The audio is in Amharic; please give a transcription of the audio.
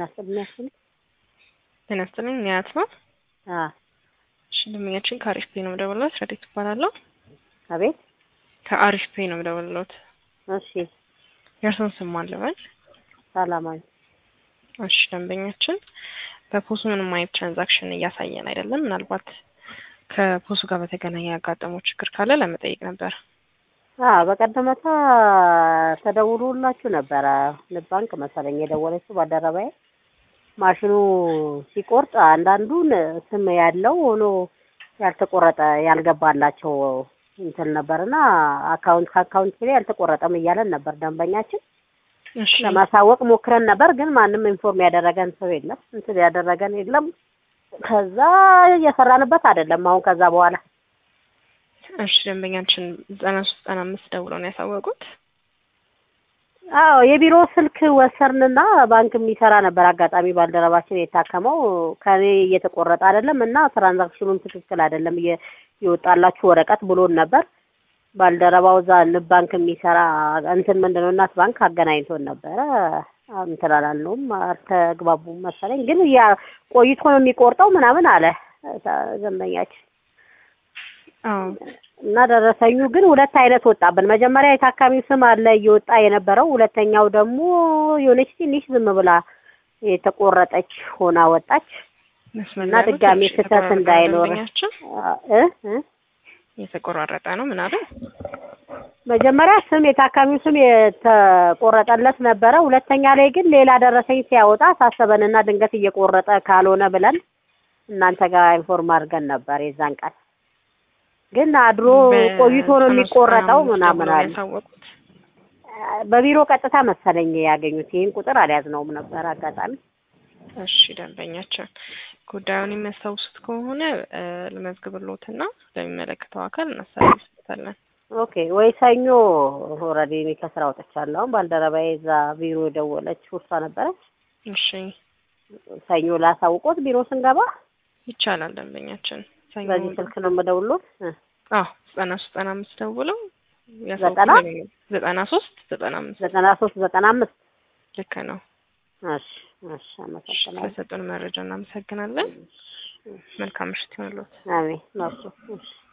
ጤና ይስጥልኝ። ጤና ይስጥልኝ። ኒያት ነው። አዎ እሺ ደንበኛችን ከአሪፍ ፔ ነው የምደውልልዎት። ረዴት እባላለሁ። አቤት። ከአሪፍ ፔ ነው የምደውልልዎት። እሺ የእርስዎን ስም ማን ልበል? ሰላማዊ። እሺ ደንበኛችን በፖሱ ምንም አይነት ትራንዛክሽን እያሳየን አይደለም። ምናልባት ከፖሱ ጋር በተገናኘ ያጋጠመው ችግር ካለ ለመጠየቅ ነበር። አዎ በቀደመታ ተደውሎላችሁ ነበረ። ንብ ባንክ መሰለኝ የደወለችው ባልደረባዬ። ማሽኑ ሲቆርጥ አንዳንዱን ስም ያለው ሆኖ ያልተቆረጠ ያልገባላቸው እንትን ነበርና አካውንት ከአካውንት ላይ ያልተቆረጠም እያለን ነበር ደንበኛችን። እሺ ለማሳወቅ ሞክረን ነበር፣ ግን ማንም ኢንፎርም ያደረገን ሰው የለም፣ እንትን ያደረገን የለም። ከዛ እየሰራንበት አይደለም። አሁን ከዛ በኋላ እሺ ደንበኛችን ዘጠና ሶስት ዘጠና አምስት ደውለው ነው ያሳወቁት። አዎ የቢሮ ስልክ ወሰርንና ባንክ የሚሰራ ነበር። አጋጣሚ ባልደረባችን የታከመው ከኔ እየተቆረጠ አይደለም እና ትራንዛክሽኑም ትክክል አይደለም እየ- የወጣላችሁ ወረቀት ብሎን ነበር። ባልደረባው እዛ ንብ ባንክ የሚሰራ እንትን ምንድን ነው እናት ባንክ አገናኝቶን ነበረ። እንትን አላልነውም፣ አልተግባቡም መሰለኝ። ግን ያ ቆይቶ ነው የሚቆርጠው ምናምን አለ ደንበኛችን አዎ እና ደረሰኙ ግን ሁለት አይነት ወጣብን። መጀመሪያ የታካሚው ስም አለ እየወጣ የነበረው፣ ሁለተኛው ደግሞ የሆነች ትንሽ ዝም ብላ የተቆረጠች ሆና ወጣች መስመር እና ላይ ያሉት ድጋሚ ትንሽ ስህተት የተቆራረጠ እንዳይኖር ደንበኛችን እ እ የተቆራረጠ ነው ምናምን መጀመሪያ ስም የታካሚው ስም የተቆረጠለት ነበረ። ሁለተኛ ላይ ግን ሌላ ደረሰኝ ሲያወጣ ሳሰበንና ድንገት እየቆረጠ ካልሆነ ብለን እናንተ ጋር ኢንፎርም አድርገን ነበር። የዛን ቀን ግን አድሮ ቆይቶ ነው የሚቆረጠው ምናምን አለ። ያሳወቁት በቢሮ ቀጥታ መሰለኝ ያገኙት። ይህን ቁጥር አልያዝነውም ነበር አጋጣሚ። እሺ ደንበኛችን ጉዳዩን የሚያስታውሱት ከሆነ እ ልመዝግብልዎትና ለሚመለከተው አካል እናስተላልፍበታለን። ኦኬ ወይ ሰኞ ኦልሬዲ እኔ ከስራ ወጥቻለሁ። አሁን ባልደረባዬ እዛ ቢሮ የደወለች እሷ ነበረች። እሺ ሰኞ ላሳውቆት ቢሮ ስንገባ ይቻላል ደንበኛችን ሰኞ በዚህ ስልክ ነው የምደውልዎት። እ አዎ ዘጠና ሶስት ዘጠና አምስት ደውለው ዘጠና? ያሳውቁን። ዘጠና ሶስት ዘጠና አምስት ዘጠና ሶስት ዘጠና አምስት ልክ ነው። እሺ እሺ፣ አመሰግናለሁ። ስለሰጡን መረጃ እናመሰግናለን። መልካም ምሽት ይሁንልዎት። አሜን። ነው እሱ። እሺ